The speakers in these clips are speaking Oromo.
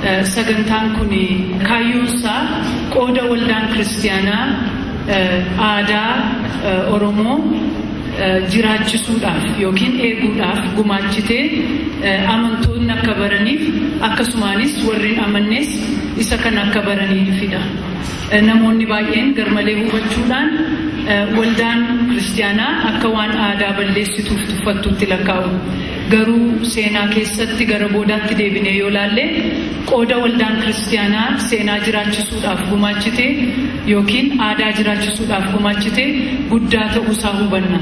sagantaan kun kaayyoonsaa qooda waldaan kiristaanaa aadaa Oromoo jiraachisuudhaaf yookiin eeguudhaaf gumaachitee amantoonni akka baraniif akkasumaanis warri amannes isa kan akka baraniifidha. Namoonni baay'een garmalee hubachuudhaan waldaan kiristaanaa akka waan aadaa balleessituuf tuffattutti lakkaa'u. Garuu seenaa keessatti gara boodaatti deebinee yoo laalle qooda waldaan kiristaanaa seenaa jiraachisuudhaaf gumaachite yookiin aadaa jiraachisuudhaaf gumaachite guddaa ta'uusaa hubanna.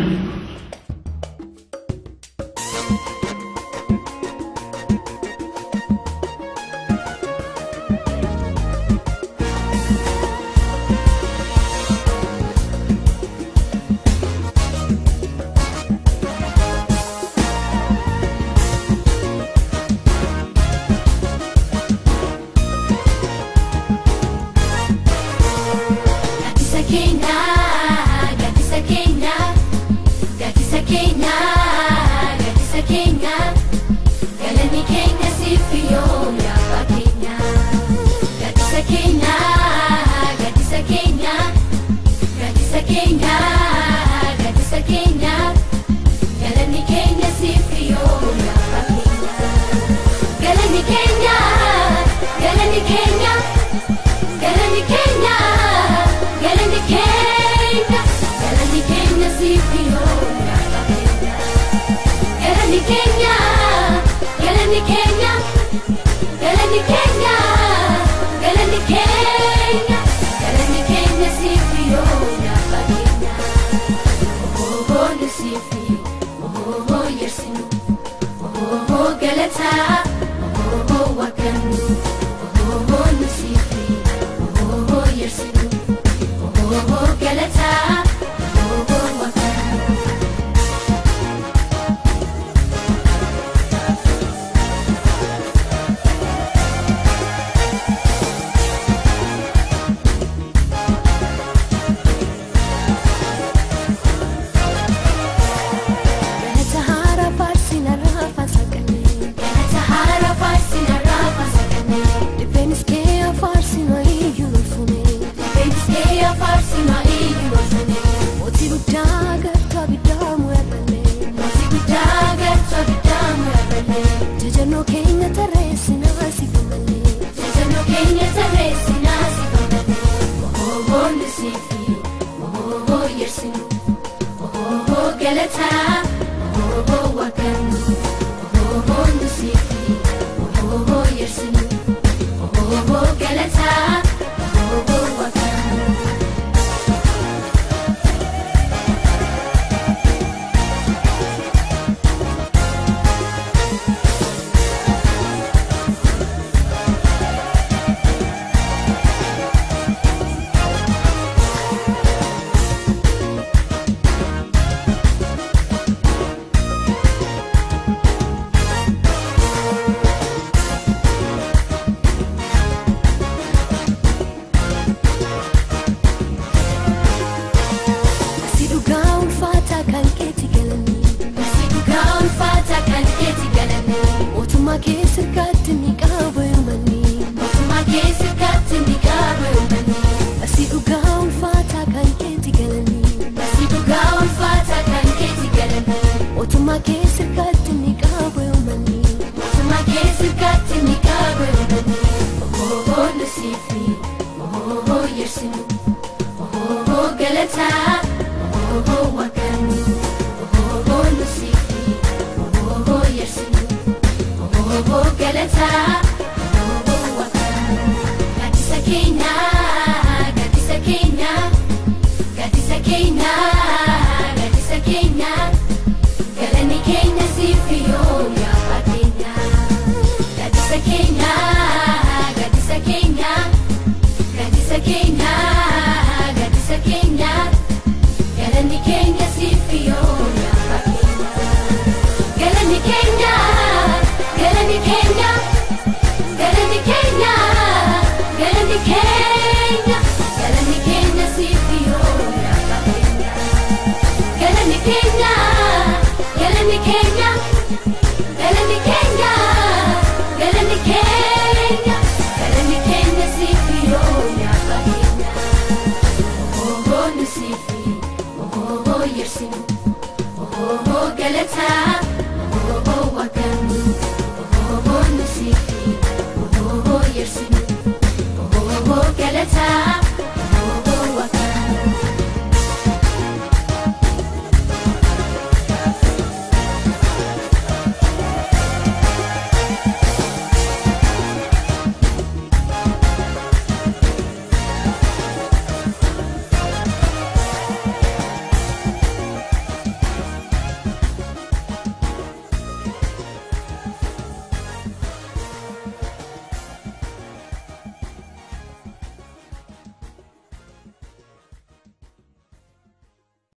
Galanni keenya siif yoo yaa fakkeenyaa. Gadisa keenya.